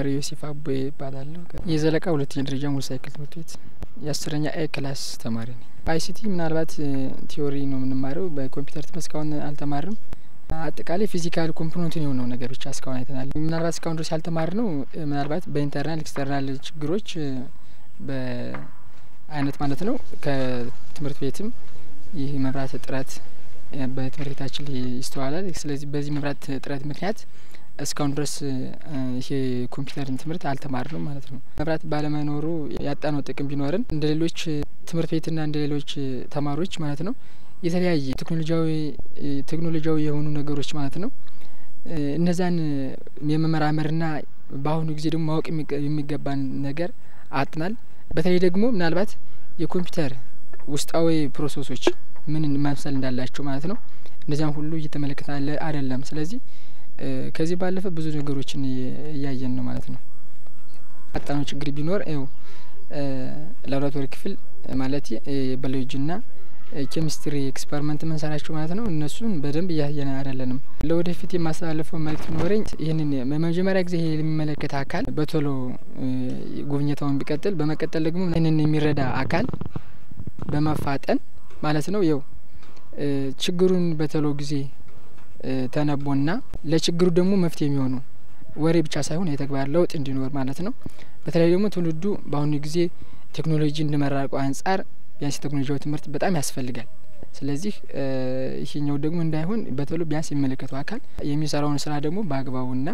ማሪ ዮሴፍ አቦ ይባላለሁ። የዘለቃ ሁለተኛ ደረጃ ሙሉ ሳይክል ትምህርት ቤት የአስረኛ ኤ ክላስ ተማሪ ነኝ። አይሲቲ ምናልባት ቲዮሪ ነው የምንማረው። በኮምፒውተር ትምህርት እስካሁን አልተማርንም። አጠቃላይ ፊዚካል ኮምፖነንቱን የሆነው ነገር ብቻ እስካሁን አይተናል። ምናልባት እስካሁን ድረስ ያልተማር ነው ምናልባት በኢንተርናል ኤክስተርናል ችግሮች በአይነት ማለት ነው ከትምህርት ቤትም ይህ መብራት እጥረት በትምህርት ቤታችን ይስተዋላል። ስለዚህ በዚህ መብራት እጥረት ምክንያት እስካሁን ድረስ ይሄ ኮምፒውተርን ትምህርት አልተማርንም ማለት ነው። መብራት ባለመኖሩ ያጣነው ጥቅም ቢኖርን እንደ ሌሎች ትምህርት ቤትና እንደ ሌሎች ተማሪዎች ማለት ነው የተለያየ ቴክኖሎጂያዊ ቴክኖሎጂያዊ የሆኑ ነገሮች ማለት ነው እነዛን የመመራመርና በአሁኑ ጊዜ ደግሞ ማወቅ የሚገባን ነገር አጥናል። በተለይ ደግሞ ምናልባት የኮምፒውተር ውስጣዊ ፕሮሰሶች ምን መምሰል እንዳላቸው ማለት ነው እነዚያን ሁሉ እየተመለከተ አይደለም። ስለዚህ ከዚህ ባለፈ ብዙ ነገሮችን እያየን ነው ማለት ነው። አጣነው ችግር ቢኖር ው ላቦራቶሪ ክፍል ማለት ባዮሎጂና ኬሚስትሪ ኤክስፐሪመንት መንሰራቸው ማለት ነው እነሱን በደንብ እያየን አይደለንም። ለወደፊት የማስተላለፈው መልእክት ቢኖረኝ ይህንን መጀመሪያ ጊዜ የሚመለከት አካል በቶሎ ጉብኝታውን ቢቀጥል፣ በመቀጠል ደግሞ ይህንን የሚረዳ አካል በመፋጠን ማለት ነው የው ችግሩን በቶሎ ጊዜ ተነቦና ለችግሩ ደግሞ መፍትሄ የሚሆኑ ወሬ ብቻ ሳይሆን የተግባር ለውጥ እንዲኖር ማለት ነው። በተለይ ደግሞ ትውልዱ በአሁኑ ጊዜ ቴክኖሎጂ እንዲመራቀው አንጻር ቢያንስ የቴክኖሎጂያዊ ትምህርት በጣም ያስፈልጋል። ስለዚህ ይሄኛው ደግሞ እንዳይሆን በቶሎ ቢያንስ የሚመለከተው አካል የሚሰራውን ስራ ደግሞ በአግባቡና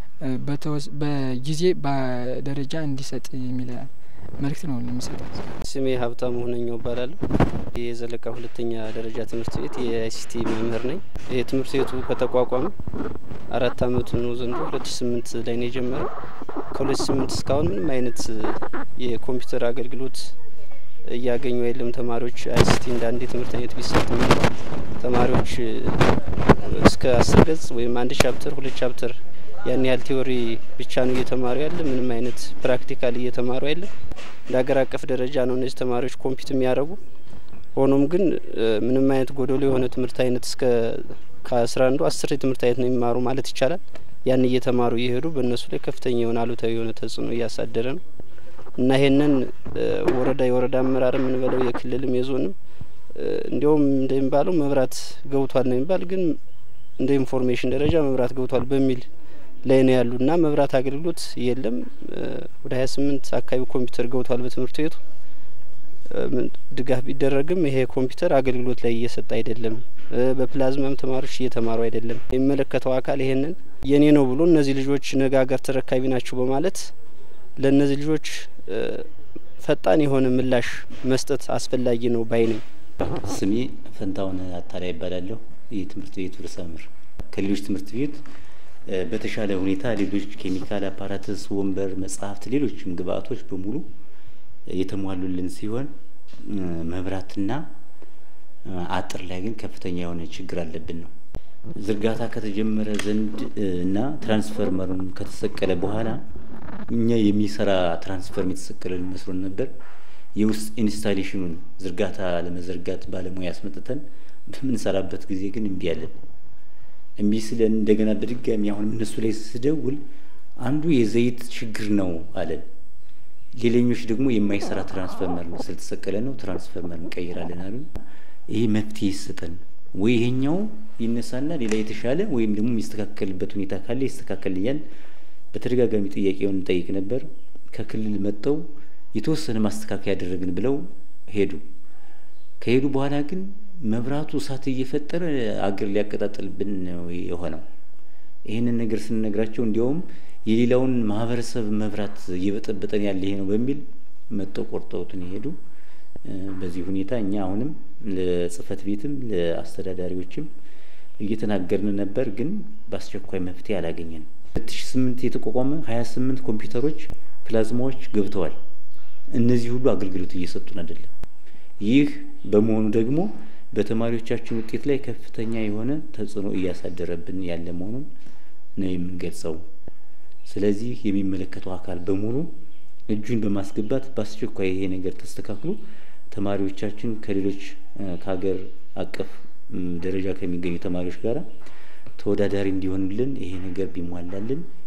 በጊዜ በደረጃ እንዲሰጥ የሚል መልእክት ነው የሚሰጠው። ስሜ ሀብታሙ ሁነኛው እባላለሁ። የዘለቃ ሁለተኛ ደረጃ ትምህርት ቤት የአይሲቲ መምህር ነኝ። ይህ ትምህርት ቤቱ ከተቋቋመ አራት አመቱ ነው። ዘንድሮ ሁለት ሺ ስምንት ላይ ነው የጀመረው። ከሁለት ሺ ስምንት እስካሁን ምንም አይነት የኮምፒውተር አገልግሎት እያገኙ የለም። ተማሪዎች አይሲቲ እንደ አንድ የትምህርት አይነት ቢሰጥ ተማሪዎች እስከ አስር ገጽ ወይም አንድ ቻፕተር ሁለት ቻፕተር ያን ያህል ቲዎሪ ብቻ ነው እየተማሩ ያለ። ምንም አይነት ፕራክቲካል እየተማሩ አይደለም። እንደ ሀገር አቀፍ ደረጃ ነው እነዚህ ተማሪዎች ኮምፒት የሚያደርጉ። ሆኖም ግን ምንም አይነት ጎደሎ የሆነ ትምህርት አይነት እስከ ከአስራ አንዱ አስር የትምህርት አይነት ነው የሚማሩ ማለት ይቻላል። ያን እየተማሩ እየሄዱ በእነሱ ላይ ከፍተኛ የሆነ አሉታዊ የሆነ ተጽዕኖ እያሳደረ ነው እና ይሄንን ወረዳ የወረዳ አመራር የምንበለው የክልልም የዞንም እንዲያውም እንደሚባለው መብራት ገብቷል ነው የሚባል ግን እንደ ኢንፎርሜሽን ደረጃ መብራት ገብቷል በሚል ላይ ነው ያሉ እና መብራት አገልግሎት የለም። ወደ ሀያ ስምንት አካባቢ ኮምፒውተር ገብቷል በትምህርት ቤቱ ድጋፍ ቢደረግም ይሄ ኮምፒውተር አገልግሎት ላይ እየሰጠ አይደለም። በፕላዝማም ተማሪዎች እየተማሩ አይደለም። የሚመለከተው አካል ይሄንን የኔ ነው ብሎ እነዚህ ልጆች ነገ ሀገር ተረካቢ ናቸው በማለት ለእነዚህ ልጆች ፈጣን የሆነ ምላሽ መስጠት አስፈላጊ ነው ባይ ነኝ። ስሜ ፈንታውን አታላይ ይባላለሁ። የትምህርት ቤቱ ርዕሰ መምህር ከሌሎች ትምህርት ቤት በተሻለ ሁኔታ ሌሎች ኬሚካል አፓራትስ፣ ወንበር፣ መጽሐፍት፣ ሌሎችም ግብአቶች በሙሉ የተሟሉልን ሲሆን መብራትና አጥር ላይ ግን ከፍተኛ የሆነ ችግር አለብን ነው። ዝርጋታ ከተጀመረ ዘንድ እና ትራንስፈርመሩን ከተሰቀለ በኋላ እኛ የሚሰራ ትራንስፈርም የተሰቀለን መስሎን ነበር። የውስጥ ኢንስታሌሽኑን ዝርጋታ ለመዘርጋት ባለሙያ ያስመጥተን በምንሰራበት ጊዜ ግን እምቢ አለን። እምቢ ስለን እንደገና በድጋሚ አሁን እነሱ ላይ ስደውል አንዱ የዘይት ችግር ነው አለን። ሌላኞች ደግሞ የማይሰራ ትራንስፈርመር ነው ስለተሰቀለ ነው ትራንስፈርመር እንቀይራለን አሉ። ይሄ መፍትሄ ይሰጠን ወይ ይሄኛው ይነሳና ሌላ የተሻለ ወይም ደግሞ የሚስተካከልበት ሁኔታ ካለ ይስተካከልኛል። በተደጋጋሚ ጥያቄውን እንጠይቅ ነበር። ከክልል መጥተው የተወሰነ ማስተካከያ ያደረግን ብለው ሄዱ። ከሄዱ በኋላ ግን መብራቱ እሳት እየፈጠረ አገር ሊያቀጣጥልብን ነው የሆነው። ይህንን ነገር ስንነግራቸው እንዲያውም የሌላውን ማህበረሰብ መብራት እየበጠበጠን ያለ ይሄ ነው በሚል መጥተው ቆርጠውትን የሄዱ። በዚህ ሁኔታ እኛ አሁንም ለጽህፈት ቤትም ለአስተዳዳሪዎችም እየተናገርን ነበር፣ ግን በአስቸኳይ መፍትሄ አላገኘንም። ሁለት ሺ ስምንት የተቋቋመ ሀያ ስምንት ኮምፒውተሮች ፕላዝማዎች ገብተዋል። እነዚህ ሁሉ አገልግሎት እየሰጡን አይደለም። ይህ በመሆኑ ደግሞ በተማሪዎቻችን ውጤት ላይ ከፍተኛ የሆነ ተጽዕኖ እያሳደረብን ያለ መሆኑን ነው የምንገልጸው። ስለዚህ የሚመለከተው አካል በሙሉ እጁን በማስገባት በአስቸኳይ ይሄ ነገር ተስተካክሎ ተማሪዎቻችን ከሌሎች ከሀገር አቀፍ ደረጃ ከሚገኙ ተማሪዎች ጋር ተወዳዳሪ እንዲሆኑልን ይሄ ነገር ቢሟላልን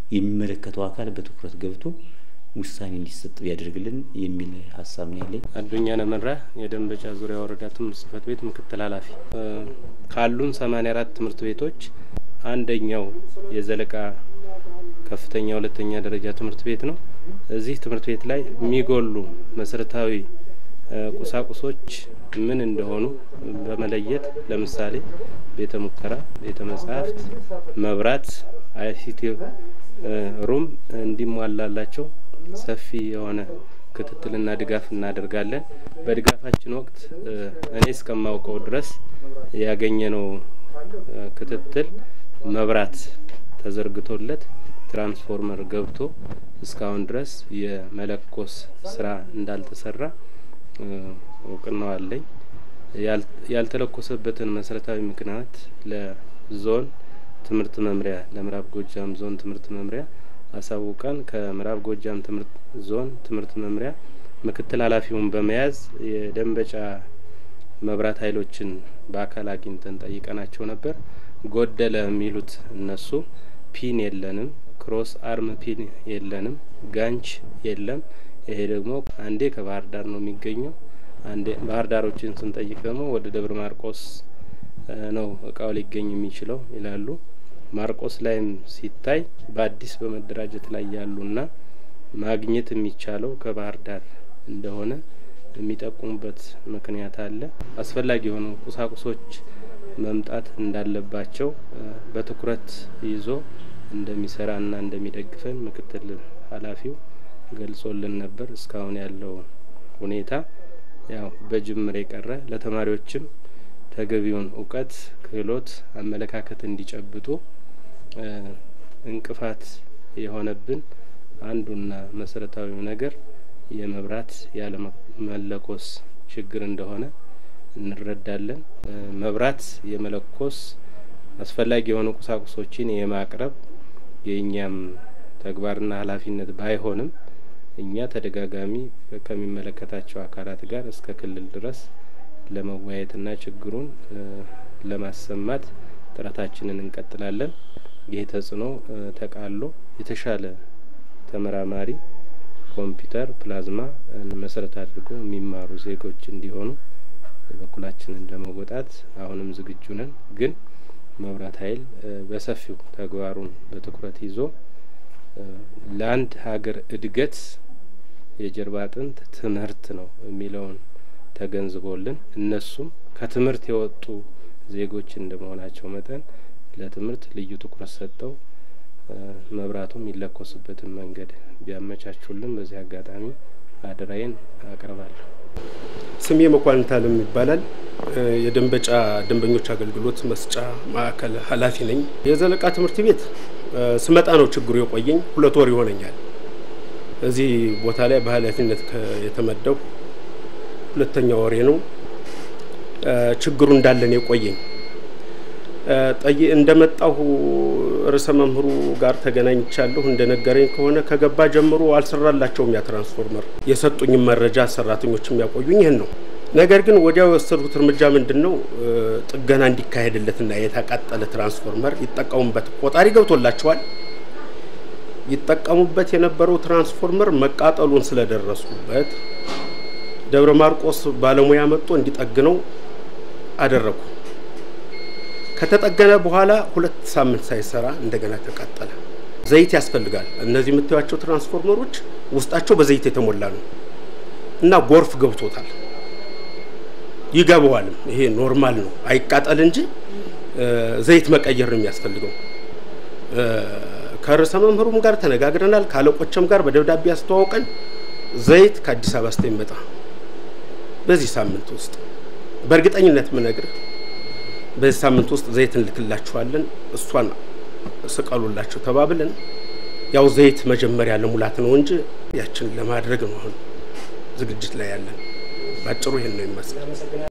የሚመለከተው አካል በትኩረት ገብቶ ውሳኔ እንዲሰጥ ቢያደርግልን የሚል ሀሳብ ነው ያለኝ። አዱኛ ነመራ የደንበጫ ዙሪያ ወረዳ ትምህርት ጽህፈት ቤት ምክትል ኃላፊ። ካሉን ሰማኒያ አራት ትምህርት ቤቶች አንደኛው የዘለቃ ከፍተኛ ሁለተኛ ደረጃ ትምህርት ቤት ነው። እዚህ ትምህርት ቤት ላይ የሚጎሉ መሰረታዊ ቁሳቁሶች ምን እንደሆኑ በመለየት ለምሳሌ ቤተ ሙከራ፣ ቤተ መጻሕፍት፣ መብራት፣ አይሲቲ ሩም እንዲሟላላቸው ሰፊ የሆነ ክትትልና ድጋፍ እናደርጋለን። በድጋፋችን ወቅት እኔ እስከማውቀው ድረስ ያገኘነው ክትትል መብራት ተዘርግቶለት ትራንስፎርመር ገብቶ እስካሁን ድረስ የመለኮስ ስራ እንዳልተሰራ እውቅናው አለኝ። ያልተለኮሰበትን መሰረታዊ ምክንያት ለዞን ትምህርት መምሪያ ለምዕራብ ጎጃም ዞን ትምህርት መምሪያ አሳውቀን ከምዕራብ ጎጃም ትምህርት ዞን ትምህርት መምሪያ ምክትል ኃላፊውን በመያዝ የደንበጫ መብራት ኃይሎችን በአካል አግኝተን ጠይቀናቸው ነበር። ጎደለ የሚሉት እነሱ ፒን የለንም፣ ክሮስ አርም ፒን የለንም፣ ጋንች የለም። ይሄ ደግሞ አንዴ ከባህር ዳር ነው የሚገኘው፣ አንዴ ባህር ዳሮችን ስንጠይቅ ደግሞ ወደ ደብረ ማርቆስ ነው እቃው ሊገኝ የሚችለው ይላሉ። ማርቆስ ላይም ሲታይ በአዲስ በመደራጀት ላይ ያሉና ማግኘት የሚቻለው ከባህር ዳር እንደሆነ የሚጠቁሙበት ምክንያት አለ። አስፈላጊ የሆኑ ቁሳቁሶች መምጣት እንዳለባቸው በትኩረት ይዞ እንደሚሰራና እንደሚደግፈን ምክትል ኃላፊው ገልጾልን ነበር። እስካሁን ያለው ሁኔታ ያው በጅምር የቀረ ለተማሪዎችም ተገቢውን እውቀት፣ ክህሎት፣ አመለካከት እንዲጨብጡ እንቅፋት የሆነብን አንዱና መሰረታዊው ነገር የመብራት ያለመለኮስ ችግር እንደሆነ እንረዳለን። መብራት የመለኮስ አስፈላጊ የሆኑ ቁሳቁሶችን የማቅረብ የእኛም ተግባርና ኃላፊነት ባይሆንም እኛ ተደጋጋሚ ከሚመለከታቸው አካላት ጋር እስከ ክልል ድረስ ለመወያየትና ችግሩን ለማሰማት ጥረታችንን እንቀጥላለን። ይህ ተጽዕኖ ተቃሎ የተሻለ ተመራማሪ ኮምፒውተር፣ ፕላዝማ መሰረት አድርጎ የሚማሩ ዜጎች እንዲሆኑ በኩላችንን ለመወጣት አሁንም ዝግጁ ነን። ግን መብራት ኃይል በሰፊው ተግባሩን በትኩረት ይዞ ለአንድ ሀገር እድገት የጀርባ አጥንት ትምህርት ነው የሚለውን ተገንዝቦልን እነሱም ከትምህርት የወጡ ዜጎች እንደመሆናቸው መጠን ለትምህርት ልዩ ትኩረት ሰጠው መብራቱ የሚለኮስበትን መንገድ ቢያመቻቹልን በዚህ አጋጣሚ አደራዬን አቀርባለሁ። ስሜ መኳንንት አለም ይባላል። የደንበጫ ደንበኞች አገልግሎት መስጫ ማዕከል ኃላፊ ነኝ። የዘለቃ ትምህርት ቤት ስመጣ ነው ችግሩ የቆየኝ። ሁለት ወር ይሆነኛል እዚህ ቦታ ላይ በኃላፊነት የተመደቡ ሁለተኛ ወሬ ነው። ችግሩ እንዳለን የቆየኝ እንደመጣሁ ርዕሰ መምህሩ ጋር ተገናኝቻለሁ። እንደነገረኝ ከሆነ ከገባ ጀምሮ አልሰራላቸውም ያ ትራንስፎርመር። የሰጡኝም መረጃ ሰራተኞች የሚያቆዩኝ ይህን ነው። ነገር ግን ወዲያው የወሰዱት እርምጃ ምንድን ነው? ጥገና እንዲካሄድለትና የተቃጠለ ትራንስፎርመር ይጠቀሙበት ቆጣሪ ገብቶላቸዋል። ይጠቀሙበት የነበረው ትራንስፎርመር መቃጠሉን ስለደረሱበት ደብረ ማርቆስ ባለሙያ መጥቶ እንዲጠግነው አደረጉ። ከተጠገነ በኋላ ሁለት ሳምንት ሳይሰራ እንደገና ተቃጠለ። ዘይት ያስፈልጋል። እነዚህ የምታዩቸው ትራንስፎርመሮች ውስጣቸው በዘይት የተሞላ ነው እና ጎርፍ ገብቶታል። ይገባዋልም። ይሄ ኖርማል ነው፣ አይቃጠል እንጂ ዘይት መቀየር ነው የሚያስፈልገው። ከርዕሰ መምህሩም ጋር ተነጋግረናል። ከአለቆችም ጋር በደብዳቤ ያስተዋውቀን ዘይት ከአዲስ አበባ ስተሚመጣ በዚህ ሳምንት ውስጥ በእርግጠኝነት ምነግርህ በዚህ ሳምንት ውስጥ ዘይት እንልክላችኋለን፣ እሷን ስቀሉላቸው ተባብለን ያው ዘይት መጀመሪያ ለሙላት ነው እንጂ ያችን ለማድረግ ነው አሁን ዝግጅት ላይ ያለን። ባጭሩ ይሄን ነው ይመስላል።